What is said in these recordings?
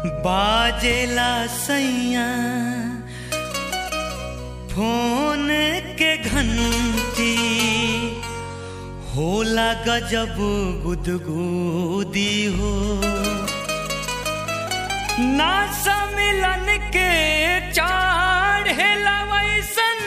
बाजेला सैया फोन के घंटी होला गजब गुदगुदी हो ना सम्मिलन के चढ़ेला वैसन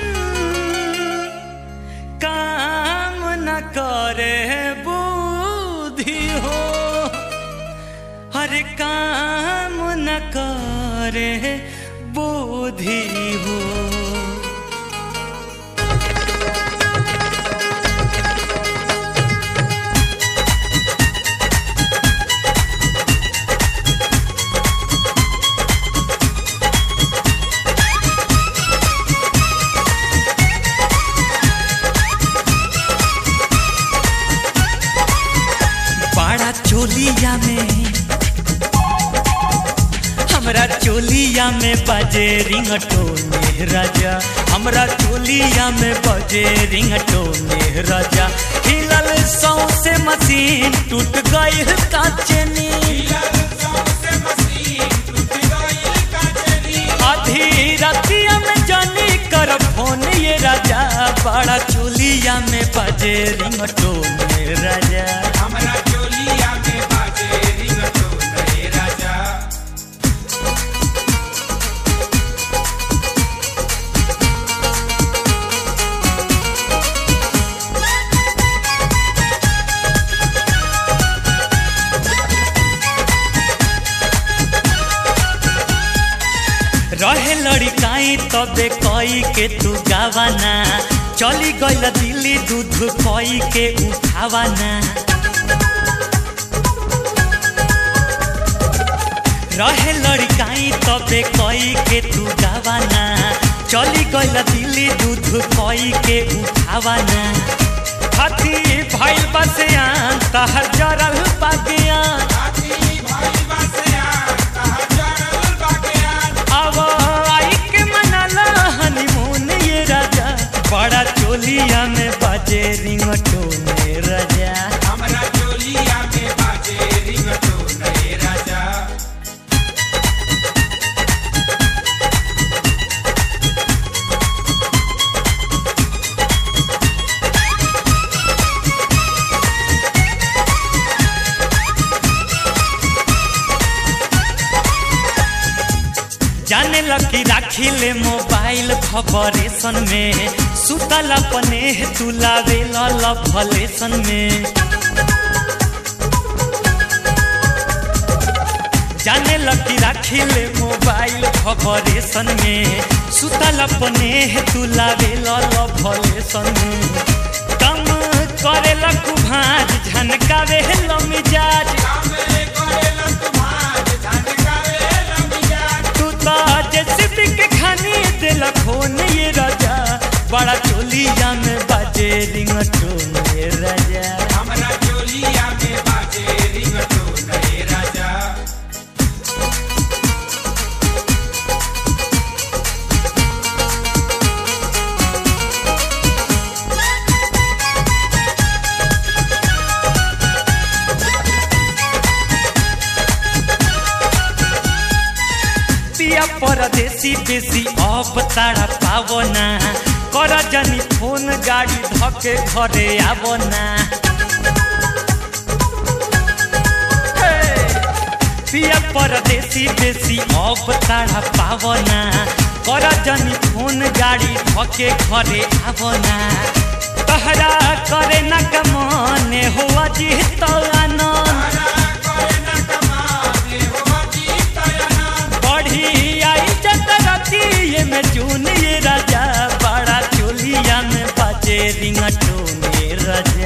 काम न करे बुद्धि हो हर काम न करे बुद्धि हो बड़ा चोलिया में हमरा चोलिया में बजे रिंगटोने राजा हमरा चोलिया में बजे रिंगटोने राजा हिलल सौसे मशीन टूट गई काचनी आधी रतिया में जानी कर फोन ये राजा बड़ा चोलिया में बजे रिंगटोने राजा हमरा चोलिया में बाजे रिंगटोन रे राजा रहे लड़काई तबे कई के तू गावाना चली गईल दिल्ली दूध कई के उठावाना रहे लड़काई तबे कई के तू गावाना चली गईल दिल्ली दूध कई के उठावाना हाथी भइल बसियान तहर जरल बागियान हाथी भाई बसियान कहा जरल बागियान अब आई के मनाला हनीमून ये राजा बड़ा चोलिया में बाजे रिंगटोने राजा हमरा चोलिया में बाजे रिंगटोन रे राजा जाने लकी राखी ले मोबाइल खबरेशन में सुतल अपने तू लावे लभलेशन में जाने लकी राखी ले मोबाइल खबरेशन में सुतल अपने तू लावे लभलेशन में कम करे लकु भाज झनकावे लमिजाज कामे करेला तुम्हार झनकावे लमिजान तू तो जेसीबी के खानी दिल खोन ये राजा बड़ा चोलिया में बाजे रिंगटोन ये राजा हमरा चोलिया में बाजे रिंगटोन रे राजा पिया परदेसी बेसी अब तारा पावना कर जनी फोन गाड़ी धके घरे आवना हे! पिया परदेसी बेसी अब तारा पावना कर जनी फोन गाड़ी धके घरे आवना तहरा करे न कमाने हो अजी तो आनंद हमरा करे न कमाने हो जीतयना बढ़ी आई चतरती ये में चून ये राजा बड़ा चोलिया में बाजे रिंगटोन ये राजा